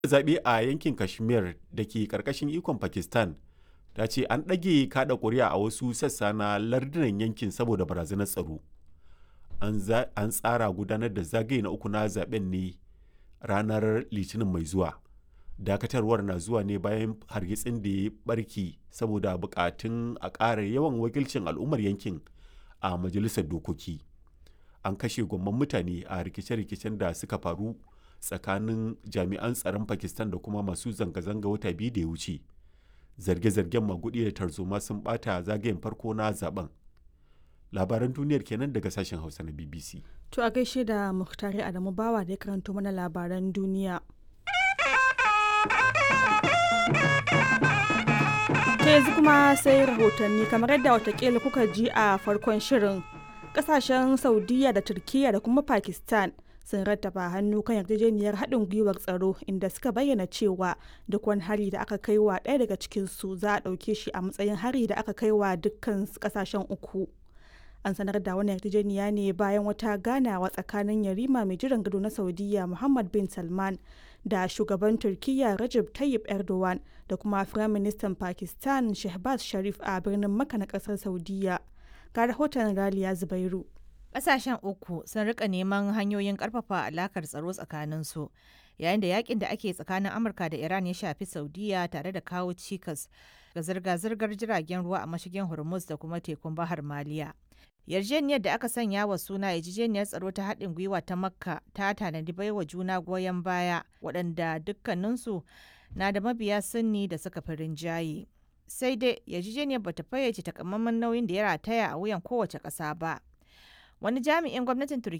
zaɓe a yankin kashmir da ke ƙarƙashin ikon pakistan ta ce an ɗage kaɗa ƙuri'a a wasu sassa na lardunan yankin saboda barazanar tsaro an tsara gudanar da zagaye na uku na zaben ne ranar litinin mai zuwa dakatarwar na zuwa ne bayan hargitsin da ya barki saboda bukatun a ƙara yawan wakilcin al'ummar yankin a majalisar dokoki an kashe gwamman mutane a rikice-rikicen da suka faru tsakanin jami'an tsaron pakistan da kuma masu zanga-zanga wata biyu da ya wuce zarge-zargen magudi da tarzoma sun bata zagayen farko na zaben labaran duniyar kenan daga sashen hausa na bbc to a gaishe da muhtari adamu bawa da ya karanto mana labaran duniya ta yanzu kuma sai rahotanni kamar yadda watakila kuka ji a farkon shirin kasashen saudiya da turkiya da kuma pakistan sun rattaba hannu kan yarjejeniyar haɗin gwiwar tsaro inda suka bayyana cewa duk wani hari da aka kai wa ɗaya daga cikinsu za a ɗauke shi a matsayin hari da aka kai wa dukkan ƙasashen uku an sanar da wani yarjejeniya ne bayan wata ganawa tsakanin yarima mai jiran gado na saudiya muhammad bin salman da shugaban turkiyya Recep Tayyip Erdogan da kuma Firaministan Pakistan Shehbaz Sharif a birnin Makka na kasar Saudiya. Ga rahoton Raliya Zubairu. Ƙasashen uku sun rika neman hanyoyin ƙarfafa alakar tsaro tsakaninsu yayin da yakin da ake tsakanin Amurka da Iran ya shafi Saudiya tare da kawo cikas ga zirga-zirgar jiragen ruwa a mashigin Hormuz da kuma tekun Bahar Maliya. yarjejeniyar da aka sanya wa suna yarjejeniyar tsaro ta haɗin gwiwa ta makka ta tanadi baiwa juna goyon baya waɗanda dukkaninsu na da mabiya sunni da suka fi rinjaye sai dai yarjejeniyar bata fayyace takamaiman nauyin da ya rataya a wuyan kowace ƙasa ba wani jami'in gwamnatin turkiyya